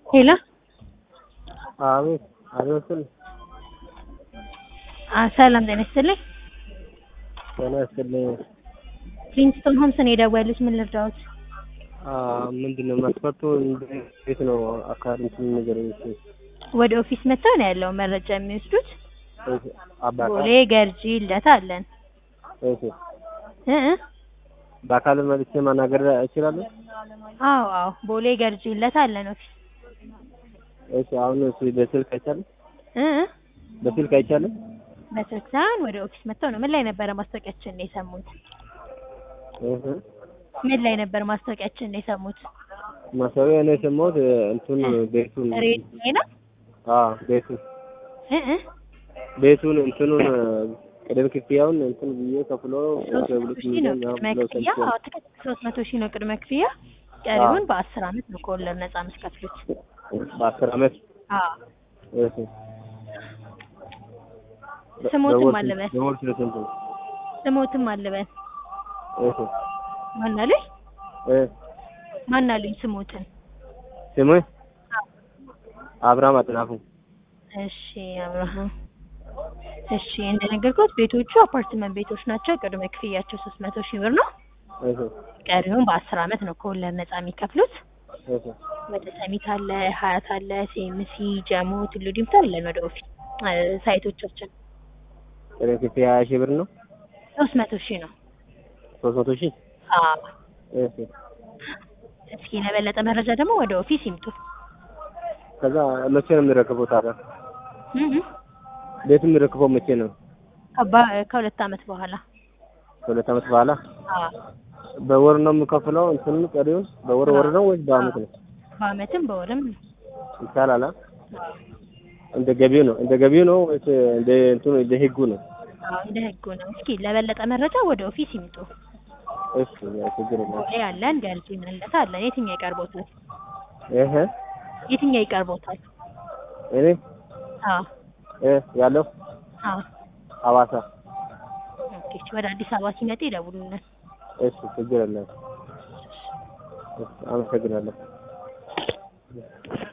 ሄሎ አቤት አቤት ስል አ ሰላም ጤና ይስጥልኝ። ጤና ይስጥልኝ። ፕሪንስቶን ሆምስ ነው የደወሉት። ምን ልርዳዎት? አ ምንድን ነው መስፈርቱ? እንዴት ነው አካባቢ እንትን ነገር እሺ፣ ወደ ኦፊስ መጥተው ነው ያለው መረጃ የሚወስዱት። እሺ፣ አባካ ቦሌ ገርጂ ልደታ አለን እሺ፣ እ እ በአካል መጥቼ ማናገር እችላለሁ? አዎ አዎ ቦሌ ገርጂ ልደታ አለን ኦፊስ እሺ፣ አሁን እሱ በስልክ አይቻልም? እ እ በስልክ አይቻልም? በስልክ ሳይሆን ወደ ኦፊስ መጥተው ነው። ምን ላይ ነበረ ማስታወቂያችን ነው የሰሙት? እህ ምን ላይ ነበር ማስታወቂያችን ነው የሰሙት? ማሰሪያ ነው የሰማሁት እንትን ቤቱን ሬዲዮ ላይ ነው አ ቤቱን እ እ ቤቱን እንትኑን ቅድም ክፍያውን እንትን ብዬ ከፍሎ ሶስት መቶ ሺህ ነው ቅድመ ክፍያ። አዎ ትክክል፣ ሶስት መቶ ሺህ ነው ቅድመ ክፍያ። ቀሪውን በአስር አመት ነው ከወለድ ነጻ የምትከፍሉት። በአስር አመት አዎ እሺ ስሞትም አለበት በወር ስንት ስንት ነው? ስሞትም አለበት እሺ ማን አሉኝ እ ማን አሉኝ ስሞትን ስሙ አብርሃም አጥናፉ እሺ አብርሃም እሺ እንደነገርኩት ቤቶቹ አፓርትመንት ቤቶች ናቸው። ቅድመ ክፍያቸው ሶስት መቶ ሺህ ብር ነው። እሺ ቀሪውን በአስር አመት ነው ከወለድ ነጻ የሚከፍሉት። እሺ ወደ ሰሚት አለ፣ ሀያት አለ፣ ሴምሲ፣ ጀሞ፣ ቱሉ ዲምቱ አለን ወደ ኦፊስ እ ሳይቶቻችን ቅድም ክፍያ ሀያ ሺህ ብር ነው። ሶስት መቶ ሺህ ነው። ሶስት መቶ ሺህ አዎ እሺ እስኪ ለበለጠ መረጃ ደግሞ ወደ ኦፊስ ይምጡ። ከዛ መቼ ነው የሚረክበው ታዲያ? እ እ ቤቱ የሚረክበው መቼ ነው? ከባ- ከሁለት አመት በኋላ ከሁለት አመት በኋላ አዎ በወር ነው የምከፍለው እንትኑ ቀሪውን በወር ወር ነው ወይስ በአመት ነው? በአመትም በወርም ይቻላል። አ? እንደ ገቢው ነው እንደ ገቢው ነው ወይስ እንደ እንትኑ እንደ ህጉ ነው? አዎ እንደ ህጉ ነው። እስኪ ለበለጠ መረጃ ወደ ኦፊስ ይምጡ። እሺ ያው ችግር የለም። ቦሌ አለን፣ ገርጂ መለታ አለን። የትኛው ይቀርቦታል? እህ የትኛው ይቀርቦታል? እኔ አዎ እ ያለው አዎ ሐዋሳ ኦኬ። ወደ አዲስ አበባ ሲመጡ ይደውሉልን። እሺ ችግር የለም። እሺ አመሰግናለሁ።